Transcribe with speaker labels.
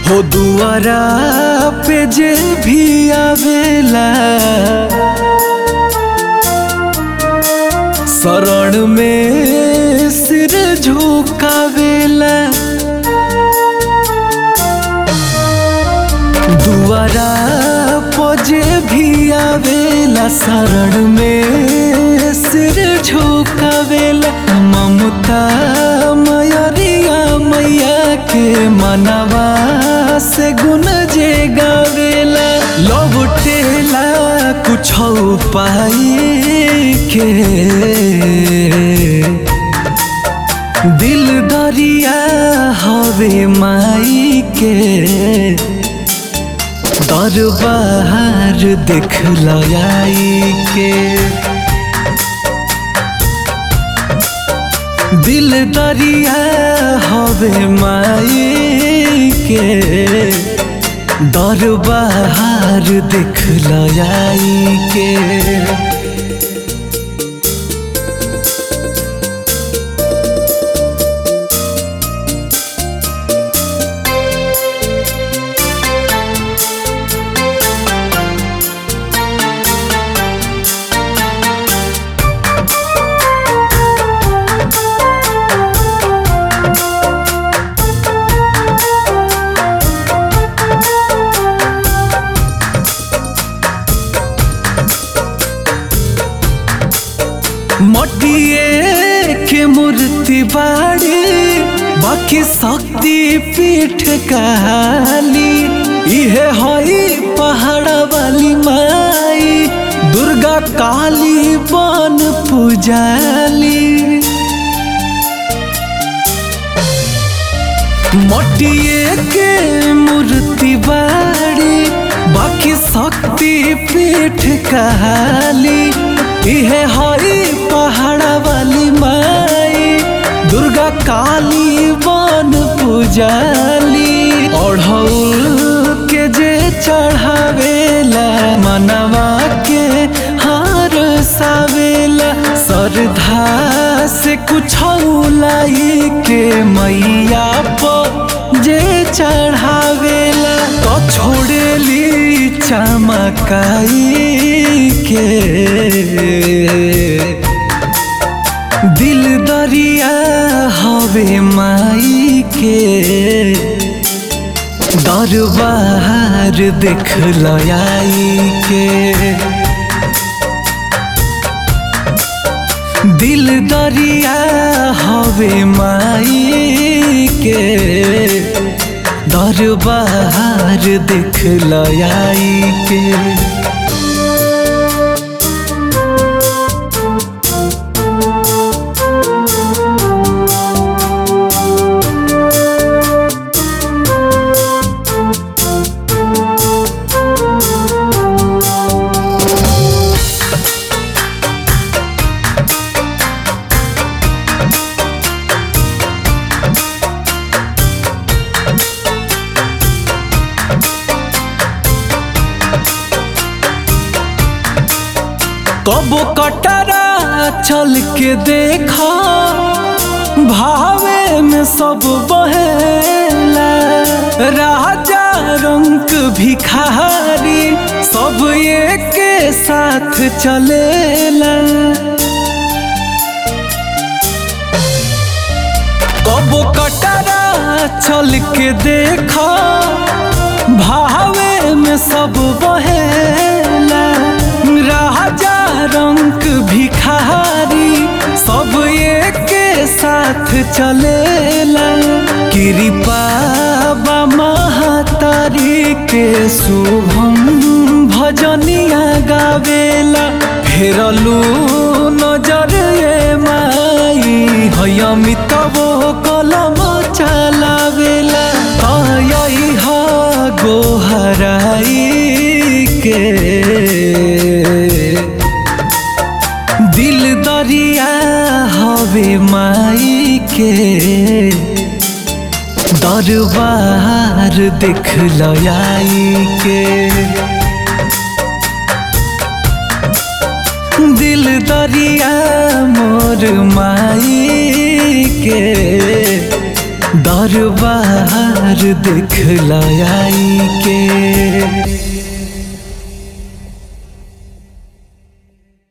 Speaker 1: हो दुआरा पे जे भी आवेला शरण में सिर झुकावेला दुआरा पजे भी आवेला शरण में सिर झुकावेला ममता मयरिया मैया के मनवा से गुन जे गावेला लौटेला कुछ पाई के दिल दरिया हवे माई के दरबार देख लयाई के दिल दरिया हवे माई के दरबार देख लयाई के मटिए के मूर्ति बाड़ी बाकी शक्ति पीठ काली इहे हई पहाड़ा वाली माई दुर्गा काली बन पुजाली मटिए के मूर्ति बाड़ी बाकी शक्ति पीठ काली इहे हई पहाड़ा वाली माई दुर्गा काली बन पुजाली ओढ़ौल के जे चढ़ावेला मनवा के हार सावेला श्रद्धा से कुछ लाई के मैया पर जे चढ़ावेला तो छोड़ेली चमकाई के दिल दरिया हवे माई के दरबार देख लयाई के दिल दरिया हवे माई के दरबार देख लयाई के कबो कटरा चल के देखा भावे में सब बहेला राजा रंग भिखारी सब एक साथ चलेला कबो कटरा चल के देखा भावे में सब बहेला राजा रंग भिखारी सब एक साथ चलेला कृपा बा महातारी के शुभम भजनिया गावेला फेरलू नजर ये माई हयमित वो कलम चलावेला तयई ह गोहराई के दिल दरिया हवे माई के दरबार देख लयाई के दिल दरिया मोर माई के दर दरबार देख लयाई के